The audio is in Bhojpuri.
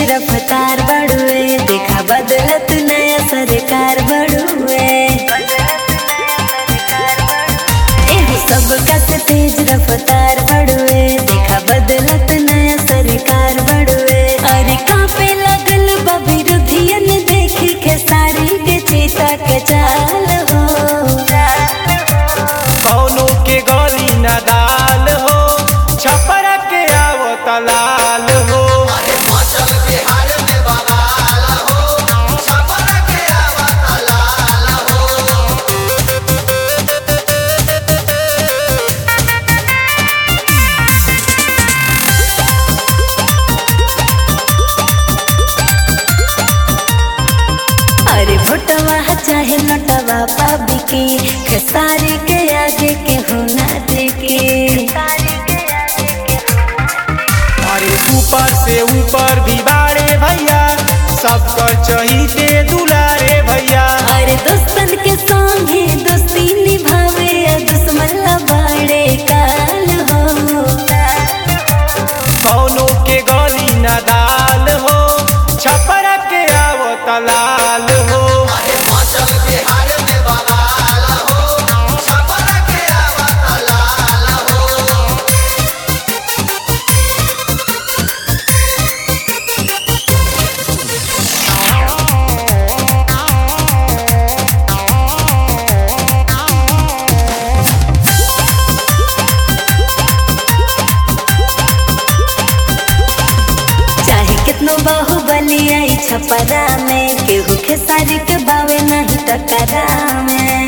रफ्तार बढ़ुए देखा बदलत नया सरकार बढ़ुए एह सबका से तेज रफ्तार बढ़ुए देखा बदलत नया सरकार बढ़ुए अरे कांपे लगल बा विरोधियन देखी के सारी के चीता के चाल हो कौनो के गली न दाल हो छपरा के आवत लाल हो मचल बिहार में बवाल हो छपरा के आवत लाल हो अरे भोटवा चाहे नटवा पाबी के खेसारी के आगे के होना देके अरे ऊपर से ऊपर भी बाड़े भैया सबकर चहीते दुलारे भैया अरे दोस्तन के संगे दोस्ती निभावे आ दुश्मन ला बाड़े काल हो कौनो के गली न दाल हो छपरा के आवत लाल हो मचल बिहार में बवाल हो छपरा के आवत लाल हो चाहे कितनो बाहुबली आई छपरा में केहू खेसारी के बावे नहीं टकरा में